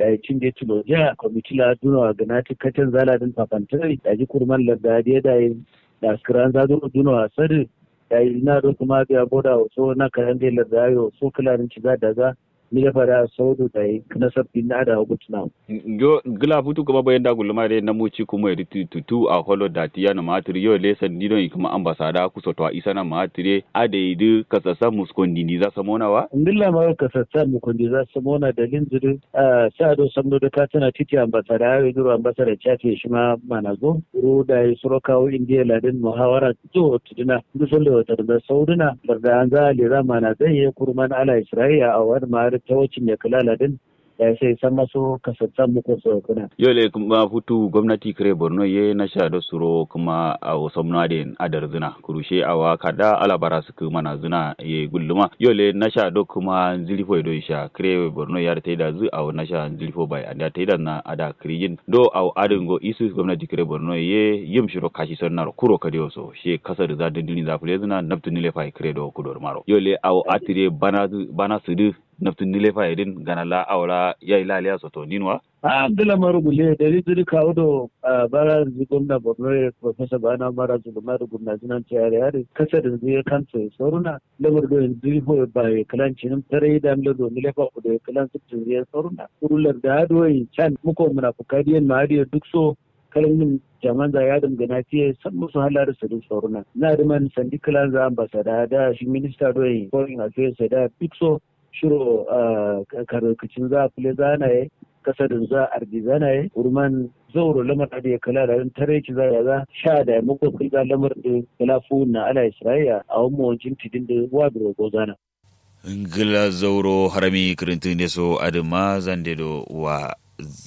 da ya cin da tulo ja kwamiti la duno ga na tikkatin zala din papantari da ji kurman larda da da da skran za duno duno a sadi da ina do kuma biya boda so na kayan da larda yo so kularin ci za da za ni da fara saudu da yi na sabbi na da hukutuna. Yo gila futu kuma bayan da gulma da na muci kuma ya tutu a holo da tiya na matiri yo lesan dino kuma ambasada kusa to isa na matiri a da yi kasasa muskondi ni za samona wa? Ndilla ma kasasa muskondi za samona da linzuri a sa do samno da ka tana titi ambasada ya yi duro ambasada chafe shi ma mana zo. Ru da yi suro kawo indiya ladin muhawara to tuduna dusun da wata da sauduna da an za a lera mana zai yi kurman ala isra'iya a wani ma'ar ta wacce mai kula din ya sai san maso kasatsan muku so kuna. Yole kuma futu gwamnati kare Borno ye na sha da suro kuma a wasan nadin adar zina kurushe a wa kada alabara su kuma na zina ye gulluma yole na sha da kuma zilifo do sha kare Borno ya ta da zu a na sha zilifo bai anda ta da na ada krijin do a adin go isu gwamnati kare Borno ye yim shiro kashi sonnar kuro kade so she kasar za da dini za fule zina naftu nile fa kare do kudor maro yole a atire bana bana su naftin nile fa idin gana la awra ya ila aliya soto ninwa Abdullah Marugule da rizuri kawo da bara gwamna Borno Professor Bana Mara Zulumar Gumna Zinan Tiyare Yare kasar da zai kansa ya sauruna lamar da yanzu ko ba ya kalan cinin tare da amla do mile fa da ya kalan sittin zai sauruna kurular da hadoyi can muko munafukadiyan ma'adiyar duk so kalmin jaman za ya dangana fiye san musu halar su duk sauruna na da man sandi kalan za ambasada da shi minista doyin foreign affairs da duk so shiro karkacin za a fule zanaye kasadin za a ardi zanaye urman zauro lamar da ya kala da tare ki za ya za sha da ya muku kulga lamar da kalafu na ala isra'iya a wani mawancin tidin da wa da rogo zana. ngila zauro harami kirintin so adama zande do wa